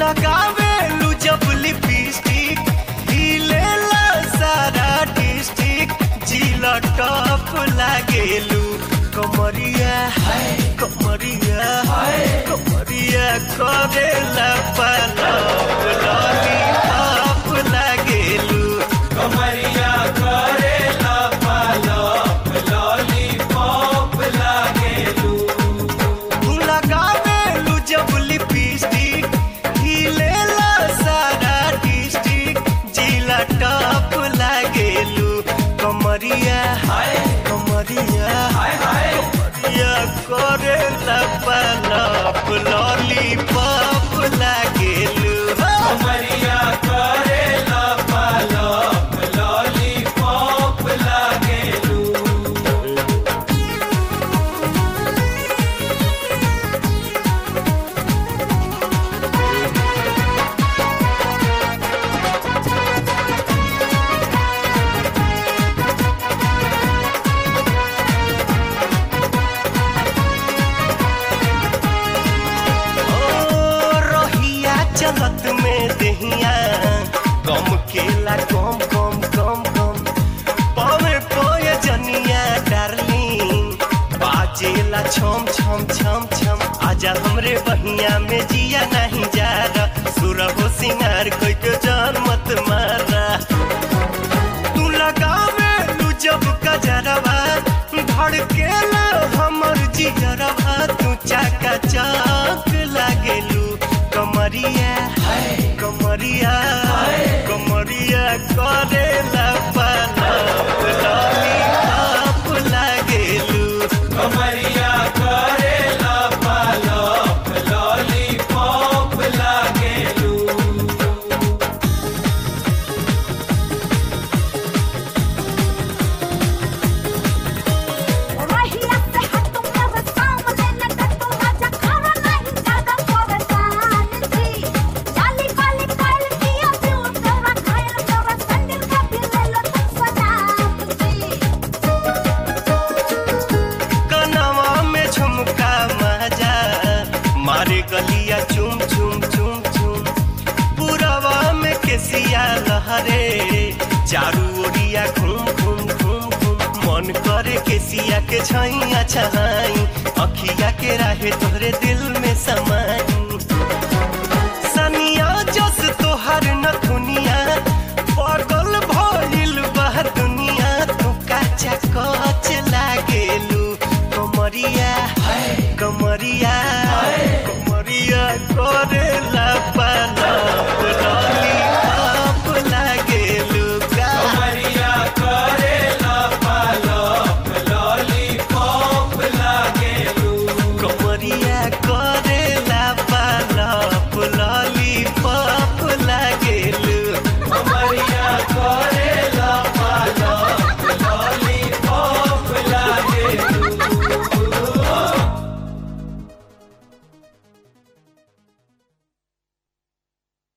लगावेलू जब लिपस्टिक हिलेला सारा डिस्ट्रिक्ट जिला टॉप लागेलू कमरिया कमरिया कमरिया करेला पलप लॉलीपॉप लागेलू कमरिया करेला पालप लॉलीपॉप लागेलू तू लगावेलू जब लिपस्टिक हिलेला सारा डिस्ट्रिक्ट जिला टॉप लागेलू कमरिया हाय कमरिया हाय हाय कमरिया करेला पलप लॉलीपॉप लागेलू कमरिया करेला पालप लॉलीपॉप लागेलू ओ रोहिया चलत में दहिया कम केला कम कम कम कम पवे पोए जनिया डार्लिंग बाजेला छम छम छम छम आजा हमरे बहिया में जिया नहीं जा रहा सुरहो सिंगार कोई के जान मत मारा तू लगावे तू जब गजरवा धड़केला हमर जिगरवा तू चाका चौक लागेलू कमरिया कमरिया कमरिया करेला पलप लॉलीपॉप लागेलू कमरिया करेला पालप लॉलीपॉप लागेलू रहिया से हटू मेरे सामने न कटू राजा खाना नहीं ज्यादा परेशान थी जाली वाली काल किया प्यूर तेरा घायल तेरा संदिल का भी ले लो तुम सजाम थी कनवा में झुमका मजा मारे गलिया चुम चुम चुम चुम पुरवा में केसिया लहरे चारू ओरिया घूम घूम घूम घूम मन करे केसिया के छैया छहाई अखिया के राहे तोहरे